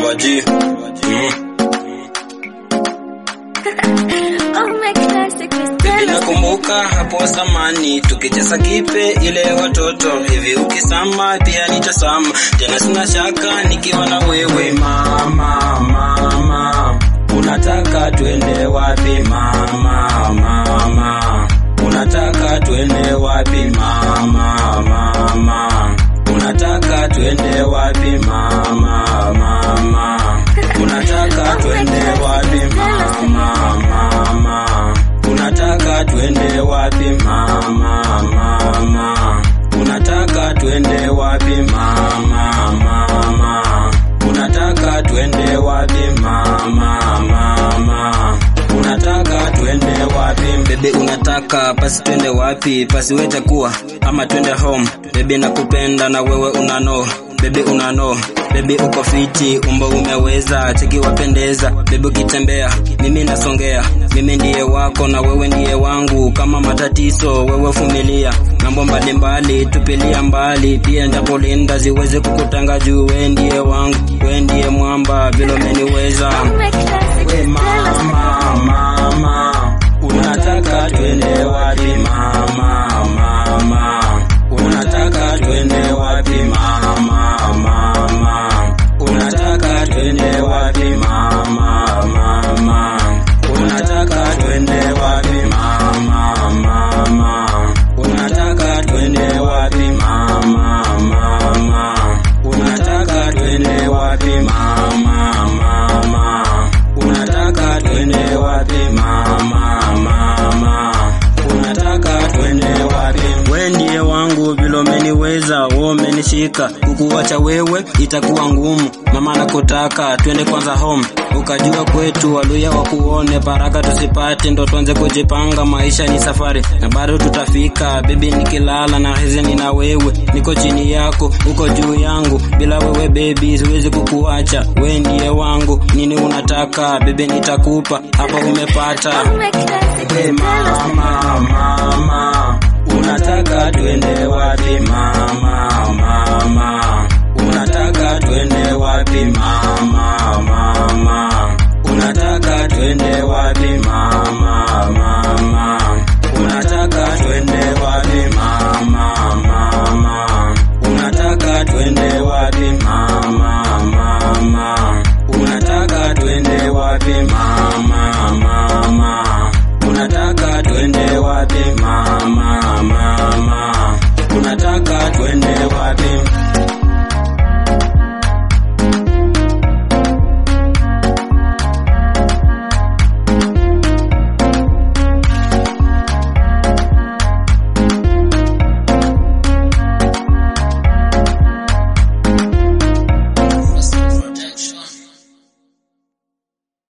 waji mm. Oh my classic is Baby nakumbuka hapo zamani tukicheza kipe ile watoto hivi, ukisama pia nitasama tena, sina shaka nikiwa na wewe. Mama, mama, unataka twende wapi? Mama, mama, unataka twende wapi? Mama, mama, unataka twende wapi? Mama, mama, unataka twende wapi? Mama, mama, unataka twende wapi? Mama, mama, unataka twende wapi? Mama, mama, unataka twende wapi? Mama, mama, unataka twende wapi? Bebe, unataka pasi twende wapi? Pasi wete kuwa ama twende home? Bebe, nakupenda na wewe unano Bebe unano, bebe uko fiti, umbo umeweza, cheki wapendeza, bebe ukitembea, mimi nasongea, mimi ndiye wako na wewe ndiye wangu, kama matatizo wewe vumilia, mambo mbalimbali tupilia mbali, pia ndapolinda ziweze kukutanga juu, we ndiye wangu, we ndiye mwamba, vile umeniweza. Oh my classic We is mama, mama, unataka twende wapi mama, mama, unataka twende wapi mama, mama, unataka twende wapi mama, mama, unataka twende wapi mama, mama, unataka twende wapi mama, mama, unataka twende wapi mama, mama, unataka twende wapi mama, mama, unataka twende wapi? We ndiye wangu, vile umeniweza, wewe umenishika, kukuacha wewe itakuwa ngumu. Mama nakutaka twende kwanza home, ukajua kwetu waluya wakuone, baraka tusipate, ndo tuanze kujipanga. Maisha ni safari na bado tutafika. Baby, nikilala na hizi nina wewe, niko chini yako, uko juu yangu, bila wewe baby siwezi kukuacha. We ndiye wangu, nini unataka baby, nitakupa hapa, umepata. Oh my classic Hey is mama, mama, unataka twende wapi mama, mama, unataka twende wapi mama, mama, unataka twende wapi mama, mama, unataka twende wapi mama, mama, unataka twende wapi mama, mama, unataka twende wapi mama, mama, unataka twende wapi mama,